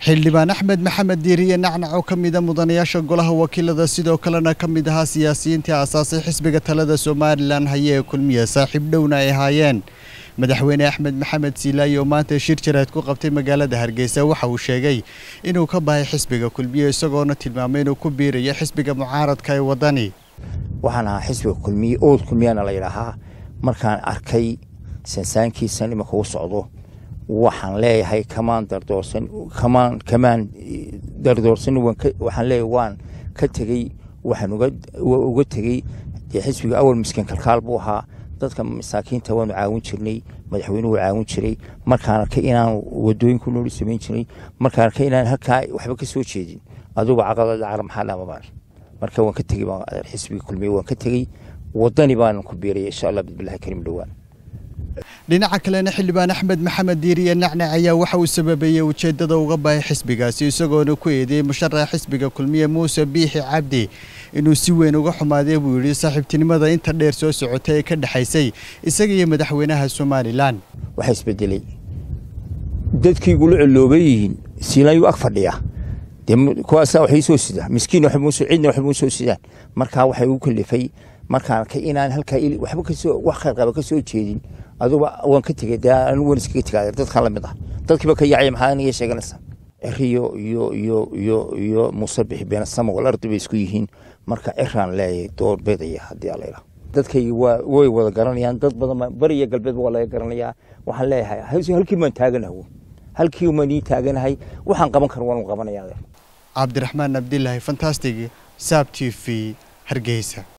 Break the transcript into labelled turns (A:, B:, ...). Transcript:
A: xildhibaan axmed maxamed diiriye nacnac oo ka mida mudanayaasha golaha wakiilada sidoo kalena ka mid ahaa siyaasiyiintii aasaasay xisbiga talada somalilan haye ee kulmiye saaxiib dhowna ay ahaayeen madaxweyne axmed maxamed siilaayi oo maanta shir jaraad ku qabtay magaalada hargeysa waxa uu sheegay inuu ka bahay xisbiga kulmiye isagoona tilmaamay inuu ku biirayo xisbiga mucaaradka ee wadani
B: waxaan ahaa xisbiga kulmiye ood kulmiyana la yidhaahaa markaan arkay sansaankiisan imanka u socdo waxaan leeyahay kamaan dardoorsan kamaan kamaan dardoorsan waxaan leeyahay waan ka tegey waxaan uga uga tegey dee xisbiga awal miskiin kalkaal buu ahaa dadka masaakiinta waanu caawin jirnay madaxweynuhu caawin jiray markaan arkay inaan wadooyinku nooli samayn jiray markaan arkay inaan halkaa waxba ka soo jeedin adugu caqabada cara maxaa dhamabaan marka waan ka tegey xisbiga kulmiye waan ka tegey wadani baan ku biiraya insha allah bismillahi karim dhowaan
A: dhinaca kalena xildhibaan axmed maxamed diiriye nacnac ayaa waxa uu sababeeyey ujeeddada uga bahay xisbigaasi isagoona ku eedeeyey musharaxa xisbiga kulmiye muuse biixi cabdi inuu si weyn uga xumaaday buu yidhi saaxiibtinimada inta dheer soo socotay ee ka dhexaysay isaga iyo madaxweynaha somalilan
B: waxaa isbedelay dadkii igula colooban yihiin siilaayuu ag fadhiya dee kuwaasa waxay soo sidaan miskiin cidna waxba soo sidaan markaa waxay ugu kalifay markaan arkay inaan halkaa waxba kasoo wax khayr qaba ka soo jeedin aduba waan ka tegey dee anigu waan iskaga tegaa dadkan la mid ah dadkiiba ka yaacaya maxaa aniga sheeganaysaa ciriyo iyo iyo iyo iyo muuse bixi beena samawal ardi bay isku yihiin marka ciraan leeyahay doorbidaya haddii alla yidhaha dadkaygi waa way wada garanayaan dad badan bariya galbeedba waa laga garanayaa waxaan leeyahay halkii baan taaganahay halkii baan ii taaganahay waxaan qaban karo waan qabanaya
A: cabdiraxmaan abdilaahi fantastic saab t v hargeysa